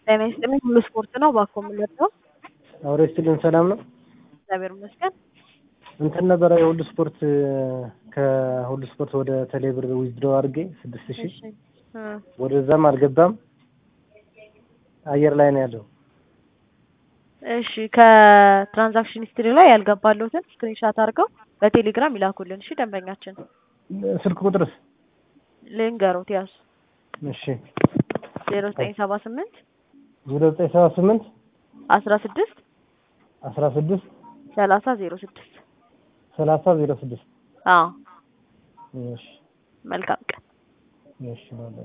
ጤና ይስጥልኝ ሁሉ ስፖርት ነው እባክዎ የምንወደው አውሬ ስትልን ሰላም ነው። እግዚአብሔር ይመስገን። እንትን ነበረ የሁሉ ስፖርት ከሁሉ ስፖርት ወደ ቴሌብር ዊዝድሮ አድርጌ ስድስት ሺህ እሺ እ ወደዛም አልገባም አየር ላይ ነው ያለው። እሺ ከትራንዛክሽን ሂስትሪ ላይ ያልገባለሁትን ስክሪንሻት አድርገው በቴሌግራም ይላኩልን። እሺ ደንበኛችን ስልክ ቁጥርስ? ልንገሮት ያዙ እሺ ዜሮ ዘጠኝ ሰባ ስምንት ዜሮ ዘጠኝ ሰባ ስምንት አስራ ስድስት አስራ ስድስት ሰላሳ ዜሮ ስድስት ሰላሳ ዜሮ ስድስት አዎ እሺ መልካም ቀን። እሺ ባይ